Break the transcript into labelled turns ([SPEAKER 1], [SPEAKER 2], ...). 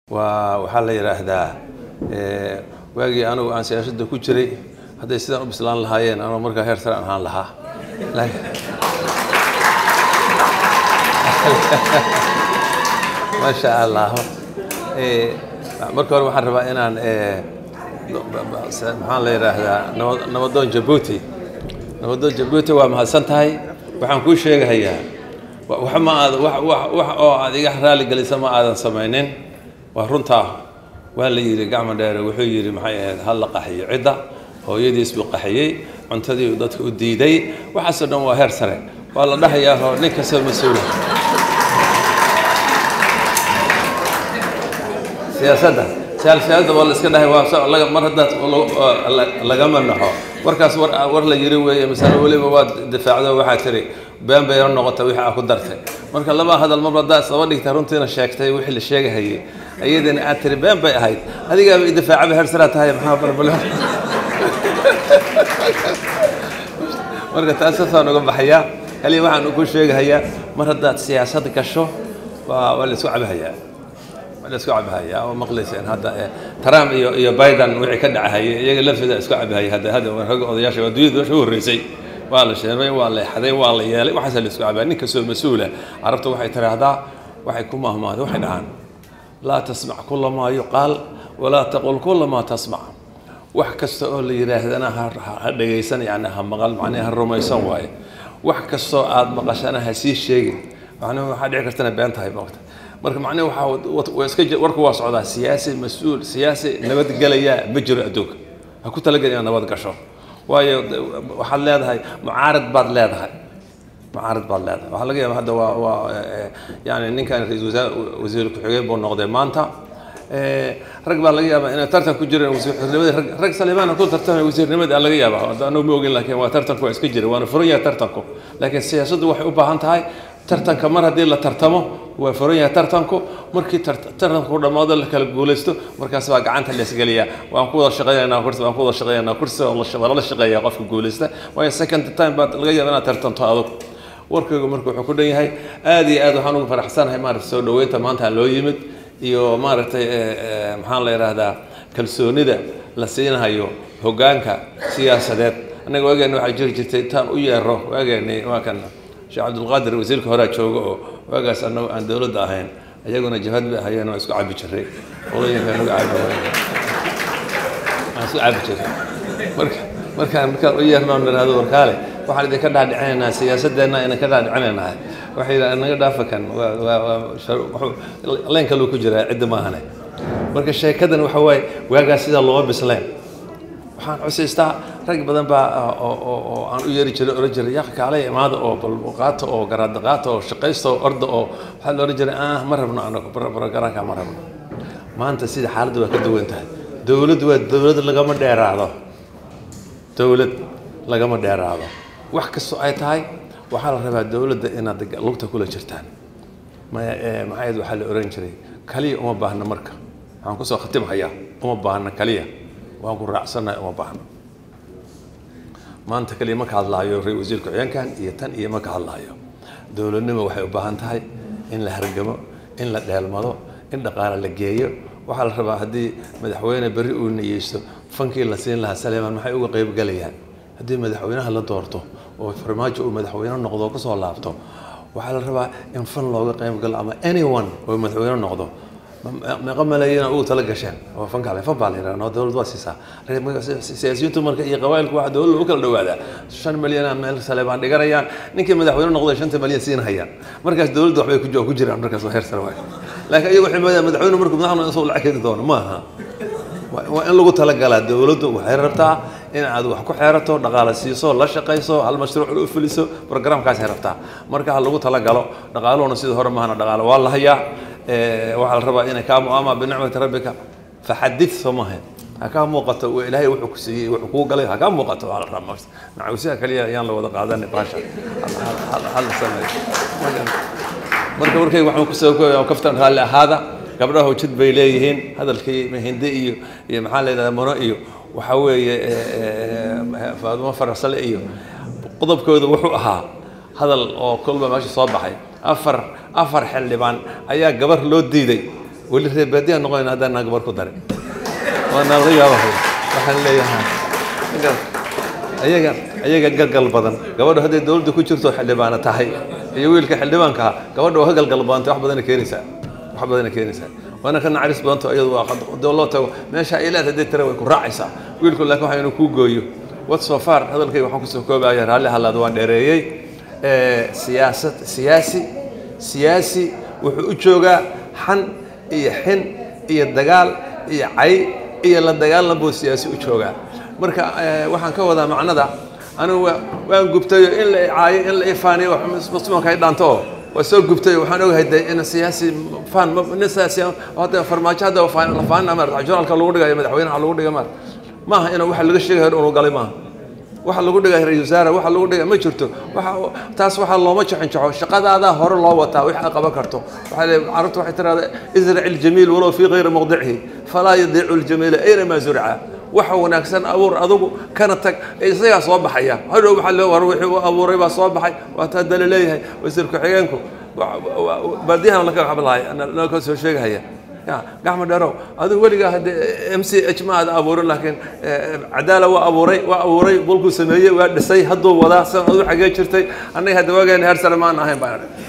[SPEAKER 1] waa waxaa la yidhaahdaa waagii anugu aan siyaasadda ku jiray hadday sidaan u bislaan lahaayeen anuu markaa heer sare ahaan lahaa maasha allah marka hore waxaan rabaa inaan maxaan la yidhaahdaa nabadoon jabuuti nabadoon jabuuti waa mahadsan tahay waxaan kuu sheegahayaa wax ma aad wax oo aad iga raali gelisa ma aadan samaynin waa runtaa waa la yidhi gacmo dheere wuxuu yidhi maxay ahayd hal la qaxiyo cidda hooyadiis buu qaxiyey cuntadii uu dadka u diiday waxaasoo dhan waa heer sare waa la dhahayaa oo nin kastoo mas-uula siyaasadda siyaasadda waa la iska dhahay waa mar haddaad lagama naxo warkaas war war la yiri weeye masale weliba waad difaacdo waxaa tiri been bayna noqota wixii aa ku dartay marka laba hadal mar haddaad isdaba dhigtay runtiina sheegtay wixii la sheegahayay ayadana aad tiri been bay ahayd adigaaba idifaacaba hersaraa tahay maxaa barbalo marka taas saasaan uga baxayaa kaliya waxaan ku sheegahayaa mar haddaad siyaasad gasho waa waa la isku cabahayaa waa la isku cabahayaa oo maqlayseen hadda trump iyo iyo biden wixii ka dhacahayay iyaga laftooda isku cabahayay hadda hadda ragga odayaasha waa dunyada meesha u horreysay waa la sheemay waa la xaday waa la yeelay waxaasa la isku cabaya nin kastoo mas-uula carabta waxay tiraahdaa waxay ku mahmaada waxay dhahaan laa tasmac kula maa yuqaal walaa taqul kula maa tasmac wax kasta oo la yidhaahdana ha dhegaysan yani ha maqal macnaha ha rumaysan waaye wax kastoo aad maqashana ha sii sheegin macnaha waxaa dhici kartana been tahay moogta marka macnaha waxaa waa iska warku waa socdaa siyaasi mas-uul siyaasi nabadgelaya ma jiro adduunka ha ku talagelin inaad nabad gasho waayo waxaad leedahay mucaarad baad leedahay mucaarad baad leedahay waxaa laga yaaba hadda waa waa yani ninkan ra-isul wasaar wasiir ku-xigeen buu noqday maanta rag baa laga yaabaa inay tartan ku jireen wasiirnimadii rag rag salimaan ku tartamay wasiirnimadii aa laga yaabaa anuu ma ogin laakiin waa tartanku waa iska jira waana furan yahay tartanku laakiin siyaasaddu waxay u baahan tahay tartanka mar haddii la tartamo waa furan yahay tartanku markii tartanku dhammaado la kala guulaysto markaas baa gacanta la isgeliyaa waan ku wada shaqaynaynaa kursi waan ku wada shaqaynaynaa kursi waa lala shaqeeyaa qofka guulaysta waayo second time baa laga yaaba inaad tartanto adug warkaygu marka wuxuu ku dhan yahay aad iyo aad waxaan ugu faraxsanahay maaragta soo dhaweynta maanta loo yimid iyo maaragtay maxaan la yidhaahdaa kalsoonida la siinahayo hoggaanka siyaasadeed annaga waageena waxaa jiri jirtay intaan u yeero waageeni waa kan sheekh cabdulqaadir wasiirka horaa jooga oo waagaas annagu aan dowladda ahayn iyaguna jabhad bay ahayeen waa isku cabi jiray qolooyinka nagu cabi aan isku cabi jiray marka markaan markaan u yeernoon nidhahdo warkaale waxaan idinka dhaadhicinaynaa siyaasadeenna idinka dhaadhicinaynaa waxay yidhahdeen naga dhaafa kan leen kaluu ku jiraa cidda maahane marka sheekadan waxa waaye waagaas sidaa looma bisleen waxaan xusiistaa rag badan baa oo aan u yeeri jiray oran jiray yaqa kaalay imaada oo balqaata oo garaada qaata oo shaqaysta oo orda oo waxaa la oran jiray ah ma rabno anagu barogaraanka ma rabno maanta sida xaaladdu waa ka duwan tahay dowladdu waa dowlad lagama dheeraado dowlad lagama dheeraado wax kastoo ay tahay waxaa la rabaa dowladda inaad lugta kula jirtaan maxayd waxaa la oran jiray kaliya uma baahna marka waxaan kusoo khatimhayaa uma baahna kaliya waan ku raacsannahay uma baahno maanta kaliya ma ka hadlaayo ra wasiir ku-xigeenkan iyo tan iyo ma ka hadlaayo dowladnimo waxay u baahan tahay in la hargamo in la dheelmado in dhaqaale la geeyo waxaa la rabaa haddii madaxweyne berri uu niyeysto fankii la siin lahaa saleeman maxay uga qaybgalayaan haddii madaxweynaha la doorto oo farmaajo uu madaxweyne noqdo oo kasoo laabto waxaa la rabaa in fan looga qaybgalo ama anyone oo madaxweyne noqdo meeqa maleeyana ugu tala gasheen oo fanka fan baa la yidhaha noo dowlad waa siisaa siyaasiyiintu marka iyo qabaa'ilku waxa dowladda ugu kala dhawaadaa shan milyana meel saleebaan dhiganayaan ninkii madaxweyne noqday shanta milyan siin hayaan markaas dowladda waxbay ku ku jiraan markaas waa heer sare waay laakiin iyagu waxay moodayaan madaxweyne markuu madaxna isoo lacag keeni doono ma aha waa in lagu talagalaa dowladdu waxay rabtaa in aad wax ku xeerato dhaqaale siiso la shaqayso hal mashruuc u fuliso programkaasay rabtaa marka ha lagu talagalo dhaqaaluhuna sidii hore maahana dhaqaale waa la hayaa waxaa la rabaa inay kaa mu'aama binicmati rabbika faxadid soo maahayn ha kaa muuqato ilaahay wuxuu ku siiyey wuxuu kuu galay ha kaa muuqato waa la rabaa nacawsiha kaliya ayaan la wada qaadanay baasha hal sameeyo marka markay waxaan kusoo kooyaa kaftan raalli ahaada gabdhaha jid bay leeyihiin hadalkii hindi iyo iyo maxaa la yidhahdaa mono iyo waxaa weeye faadumo fararsale iyo qodobkooda wuxuu ahaa hadal oo kolba meesha soo baxay afar afar xildhibaan ayaa gabar loo diiday weli reer baadiyaha noqonayn haddaan naa gabar ku darin waa naala yaaba waxaan leeyahay ayaga ayaga galgal badan gabadha hadday dowladda ku jirto xildhibaana tahay iyo wiilka xildhibaanka ah gabadha waa ka galgal badantay wax badana keenaysaa wax badana keenaysaa waana ka nacaris badanto iyadu waa doo loo tago meesha ay leedahay hadday tira way ku raacaysaa wiilku laakiin waxa inuu kuu gooyo what so far hadalkayga waxaan kusoo koobaya raalli halaad waan dheereeyey siyaasad siyaasi siyaasi wuxuu u joogaa xan iyo xin iyo dagaal iyo cay iyo la dagaalan buu siyaasi u joogaa marka waxaan ka wadaa macnada anigu waan gubtayo in la caayo in la ifaaniyo muslimanka ay dhaanto oo waa soo gubtayo waxaan ogahay de in siyaasi fan nin siyaasi hadda farmaajo hadda la faanina maarata joraalka lagu dhigayo madaxweynaha lagu dhiga maarata maaha inuu waxa laga sheegayo inuu galay maaha waxa lagu dhigay ra-isul wasaare waxa lagu dhigay ma jirto waxa taas waxaa looma jaxinjaxo shaqadaadaa hore loo wataa wix aad qaban karto waxaa le carabtu waxay tiraahdaa israc iljamiil walow fii gayri mawdicihi falaa yadiicu ljamiila aynamaa zurca waxa wanaagsan abuur adugu kana tag isagaa soo baxaya hadhow waxaa le war wixii uu abuuray baa soo baxay waa taa dala leeyahay wasiir ku-xigeenku baadiyahan laka hadlahay naka soo sheegahaya gacmo dheerow adigu weligaa hadde m c h ma aada abuurin laakiin cadaala waa abuuray waa abuuray bulkuu sameeyey waa dhisay hadduu wadaa san adu xagee jirtay annaga hadda waageen heer sare maan ahayn baan